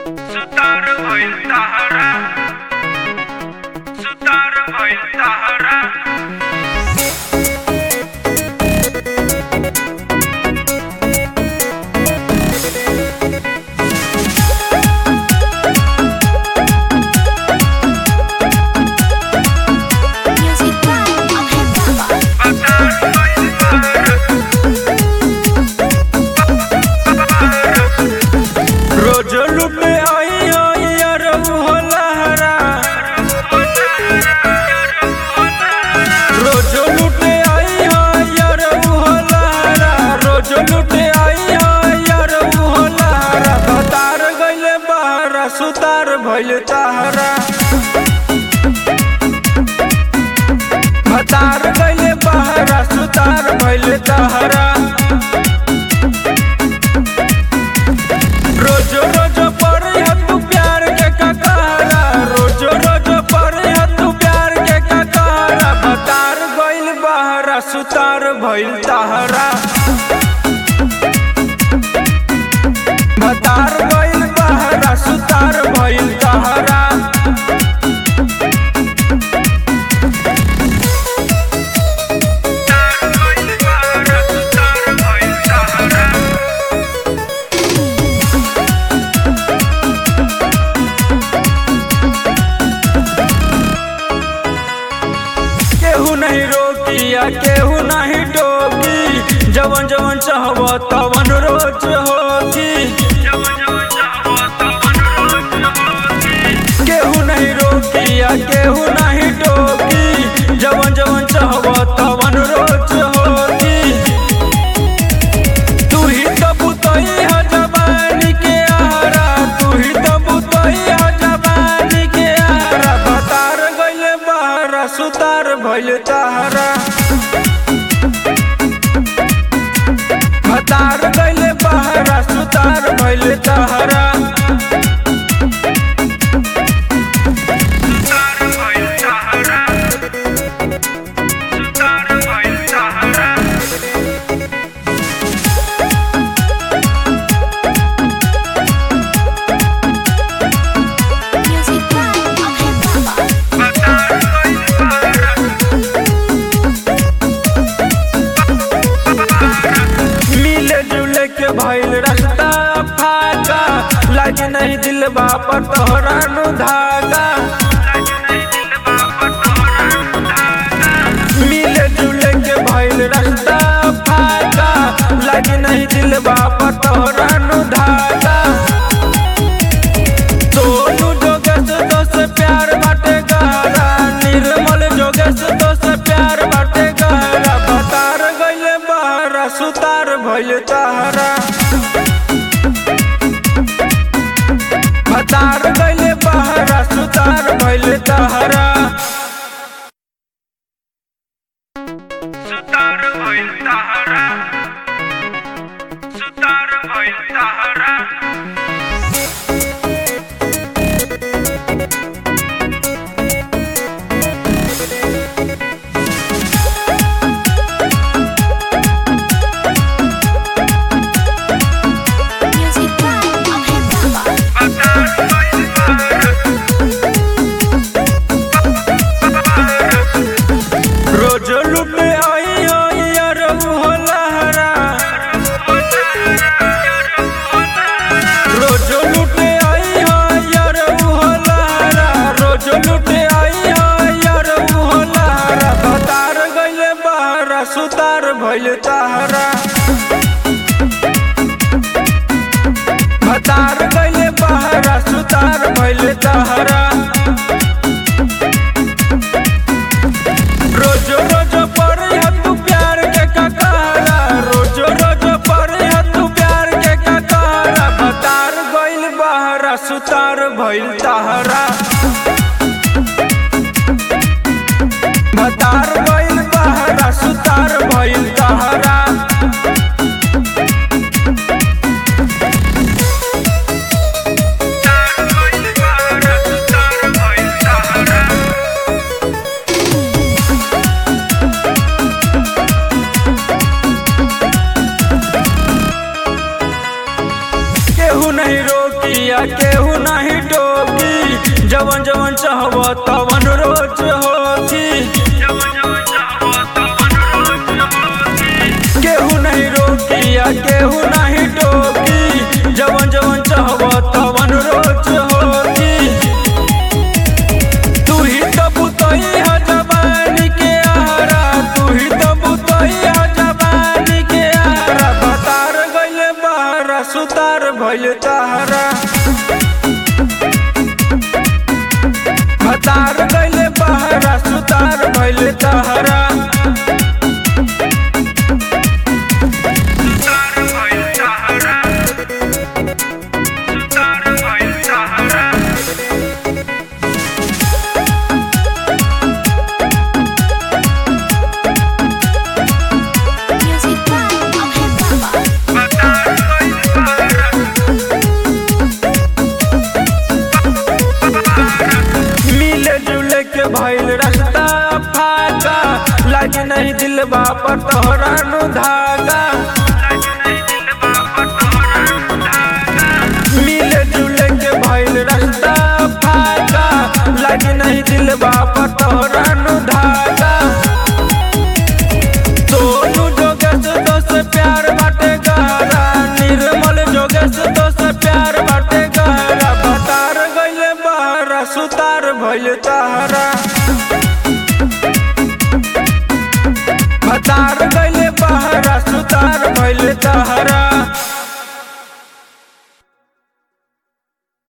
सुतार भइल तहरा सुतार भइल तहरा Music by Abhay Baba. सुतार भइल तहरा रोज लुटे आई आई यार लहरा रोज लुटे आई आई यार लहरा रोज लुटे आई आई यार लहरा भतार गइले बहरा सुतार भइल तहरा भतार गइले बहरा सुतार भइल तहरा रोज रोज पर तू प्यार के ककारा रोज रोज पर तू प्यार के ककारा भतार गइल बहरा सुतार भइल तहरा भतार गइल बहरा सुतार भइल तहरा सुतार भइल तहरा सुतार भइल तहरा केहू नहीं रोकी या केहू नहीं टोकी जवन जवन चाहब तवन रोज होगी जवन जवन चाहो तवन रोज होगी केहू नहीं रोकी या केहू नहीं टोकी जवन जवन चाहब तवन रोज होगी तू ही तो बुतई है जवानी के आहारा तू ही तो बुतई है जवानी के आहारा भतार गइले बहरा सुतार भइल तहरा भतार गइले बहरा सुतार भइल तहरा सुतार भइल तहरा सुतार भइल तहरा Music by Abhay Baba. सुतार भइल तहरा मिले जुले के भइल रास्ता फाका लागे नहीं दिल पर तोहरा नु धागा मिले जुले के भइल रास्ता फाका लागे नहीं दिल पर तोहरा नु धागा सोनू जोगेश तो से प्यार बाटे गहरा निर्मल जोगेश तो से प्यार बाटे गहरा भतार गइले बहरा सुतार भइल तहरा भतार गइले बहरा सुतार भइल तहरा सुतार भइल तहरा सुतार भइल तहरा Music by Abhay Baba. सुतार भइल तहरा रोज लुटे आई आई यार लहरा रोज लुटे आई आई यार लहरा रोज लुटे आई आई यार लहरा भतार गइले बहरा सुतार भइल तहरा भतार गइले बहरा सुतार भइल तहरा रोज रोज पर तू प्यार के ककारा रोज रोज पर तू प्यार के ककारा भतार गइल बहरा सुतार भइल तहरा भतार गइल बहरा सुतार भइल तहरा सुतार भइल तहरा सुतार भइल तहरा केहू नहीं रोक रोकी या केहू नहीं टोकी जवन जवन चाहब तवन रोज होती जवन जवन चाहो तवन रोज होती केहू नहीं रोकी या केहू नहीं टोकी जवन जवन चाहब तवन रोज होती तू ही तो बुतई है जवानी के आरा तू ही तो बुतई है जवानी के आरा बतार गइले बहरा सुतार भइल तारा बतार गइले बहरा सुतार भइल तारा सुतार भइल सहारा सुतार भइल सहारा Music by Abhay Baba. बतार भइल सहारा मिले जुले के भइल रास्ता फाका लागे नहीं दिलबा पर तोहरा नु धागा लाज नहीं दिल बाबा तोरा धागा मिले जुले के भइल रास्ता फाका लागे नहीं दिलबा पर तोहरा नु धागा सोनू जोगेश तो से प्यार बाटे गहरा निर्मल जोगेश तो से प्यार बाटे गहरा बतार गइले बहरा सुतार भइल तारा बतार गइले बहरा सुतार भइल तारा